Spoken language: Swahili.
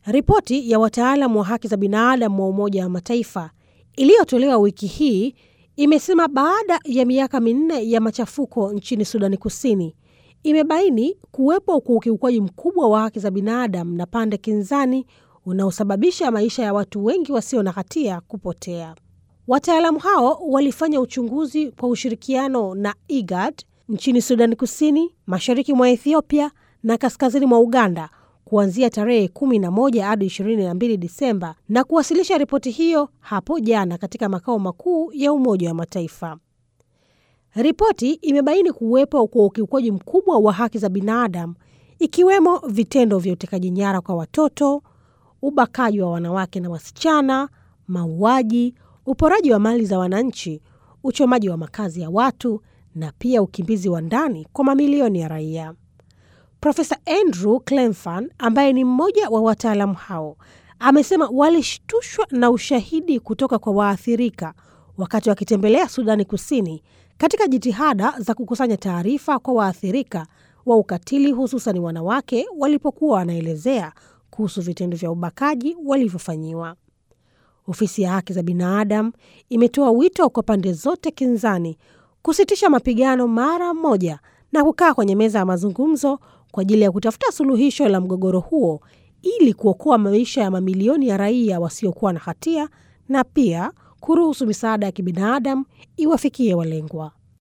Ripoti ya wataalamu wa haki za binadamu wa Umoja wa Mataifa iliyotolewa wiki hii imesema baada ya miaka minne ya machafuko nchini Sudani Kusini, imebaini kuwepo kwa ukiukwaji mkubwa wa haki za binadamu na pande kinzani unaosababisha maisha ya watu wengi wasio na hatia kupotea. Wataalamu hao walifanya uchunguzi kwa ushirikiano na IGAD nchini Sudani Kusini, mashariki mwa Ethiopia na kaskazini mwa Uganda kuanzia tarehe 11 hadi 22 Disemba na kuwasilisha ripoti hiyo hapo jana katika makao makuu ya Umoja wa Mataifa. Ripoti imebaini kuwepo kwa ukiukwaji mkubwa wa haki za binadamu ikiwemo vitendo vya utekaji nyara kwa watoto, ubakaji wa wanawake na wasichana, mauaji, uporaji wa mali za wananchi, uchomaji wa makazi ya watu na pia ukimbizi wa ndani kwa mamilioni ya raia. Profesa Andrew Clenfan ambaye ni mmoja wa wataalamu hao amesema walishtushwa na ushahidi kutoka kwa waathirika wakati wakitembelea Sudani Kusini katika jitihada za kukusanya taarifa kwa waathirika wa ukatili hususan wanawake walipokuwa wanaelezea kuhusu vitendo vya ubakaji walivyofanyiwa. Ofisi ya haki za binadamu imetoa wito kwa pande zote kinzani kusitisha mapigano mara moja na kukaa kwenye meza ya mazungumzo kwa ajili ya kutafuta suluhisho la mgogoro huo ili kuokoa maisha ya mamilioni ya raia wasiokuwa na hatia na pia kuruhusu misaada ya kibinadamu iwafikie walengwa.